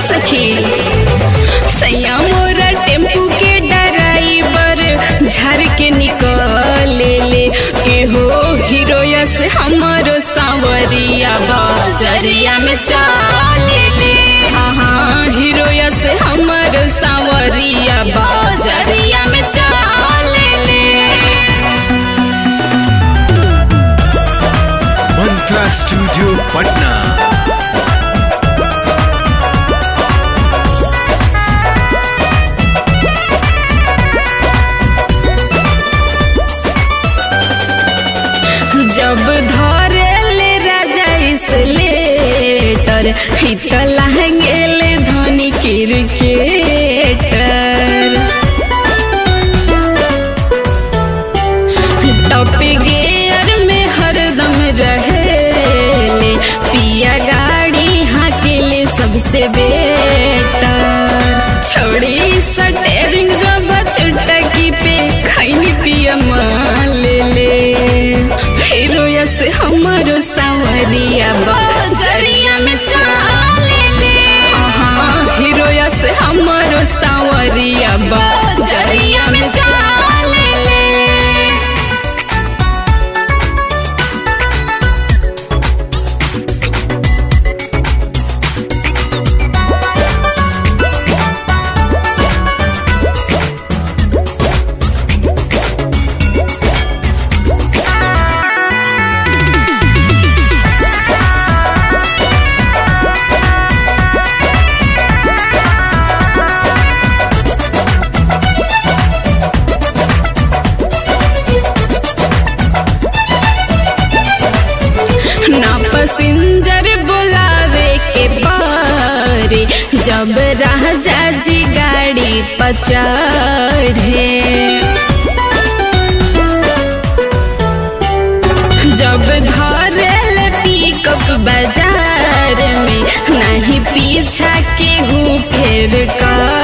सखी सैया मोरा टेम्पू के ड्राइवर झर के निकले ले एहो हीरोया से हमरो सांवरिया बजरिया में चाले ले हाँ हाँ हीरोया से हमरो सांवरिया बजरिया में चाले ले मंत्रा स्टूडियो पटना जब धरे ले राजा इसलेटर हित लहंगेले धनी क्रिकेटर टॉप गियर में हरदम रहेले पिया गाड़ी हाकेले सबसे बेटर छोड़ी सटेरिंग जब चुटकी पे खैनी पिया ले ले हीरोया से हमारो सांवरिया बजरिया में चाले ले हाँ हीरोया से हमारो सांवरिया बजरिया में चाले ले ना पसिंजर बुलावे के पारे जब राजा जी गाड़ी पचढ़े जब धरल पिकअप बाजार में नहीं पीछा केहू फेर कर